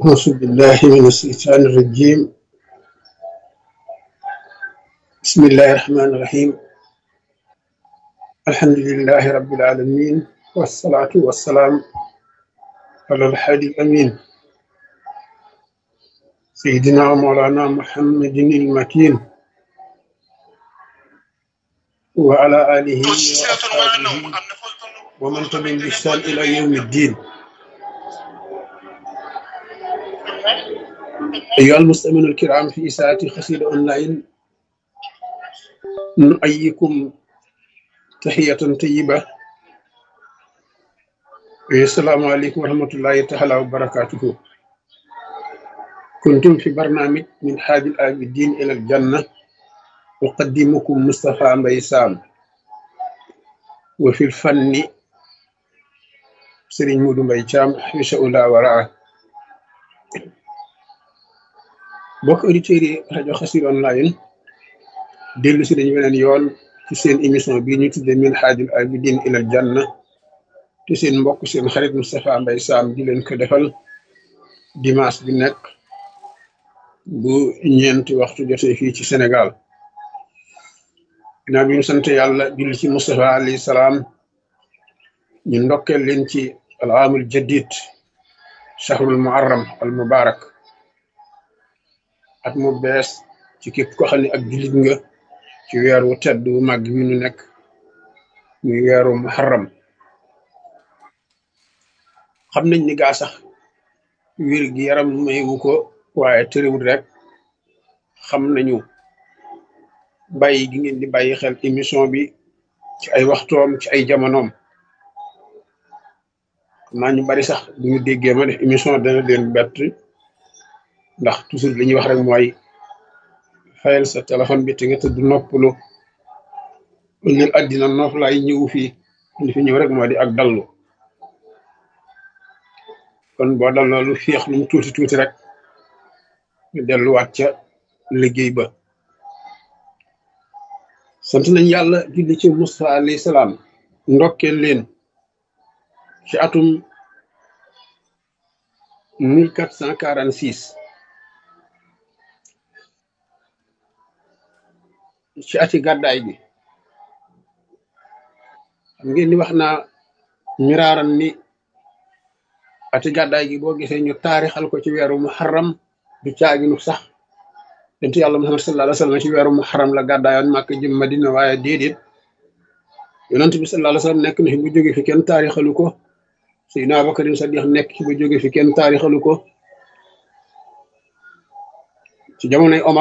أعوذ بالله من الشيطان الرجيم بسم الله الرحمن الرحيم الحمد لله رب العالمين والصلاة والسلام على الحادي الأمين سيدنا ومولانا محمد المكين وعلى آله وأصحابه ومن تبعهم بإحسان إلى يوم الدين أيها المستمعون الكرام في إساءة خسير أونلاين نؤيكم تحية طيبة السلام عليكم ورحمة الله تعالى وبركاته كنتم في برنامج من حاج العابدين إلى الجنة أقدمكم مصطفى ميسام وفي الفن سرين مودو ميشام حفظه الله ورعاه bokk auditeurs yi rajo Xassida online dellu si dañu weneen yoon ci seen émission bii ñu tudde min haajul abidin ilal janna te seen mbokk seen xarit Moustapha Mbaye Sam di leen ko defal dimanche bi nekk bu ñeenti waxtu jotee fii ci Sénégal ginnaaw bi ñu sant yàlla julli ci Moustapha alayhi salaam ñu ndokkeel leen ci al aamul jadid shahrul muharram al mubarak at mu bees ci képp ko xam ne ak jullit nga ci weer wu tedd wu màgg wi nu nekk muy weeru muharram xam nañ ni gaa sax wér gi yaram mayewu ko waaye tëriwul rek xam nañu bàyyi gi ngeen di bàyyi xel émission bi ci ay waxtoom ci ay jamonoom xam naa ñu bari sax bu ñu déggee ma def émission dana leen bett ndax toujours li ñuy wax rek mooy fayal sa téléphone bi te nga tëdd noppalu ñun àddina noof laay ñëw fii li fi ñëw rek moo di ak dallu kon boo dalloo lu féex lu mu tuuti tuuti rek ñu delluwaat ca liggéey ba sant nañ yàlla julli ci Musa alayhi salaam ndokkeel leen ci atum mille quatre cent quarante six ci ati gàddaay bi xam ngeen ni wax naa miraaran ni ati gàddaay gi boo gisee ñu taarixal ko ci weeru muharram du caaginu sax dentu yàlla muhammad sallallahu alayhi wa sallam ci weeru muharram la gàddaayoon màkk jëm madina waaye déedéet yonent bi sallallahu alayhi wa sallam nekk na fi bu jóge fi kenn taarixalu ko Seydina Abubakarin Sadiq nekk fi bu jóge fi kenn taarixalu ko ci jamonoy Omar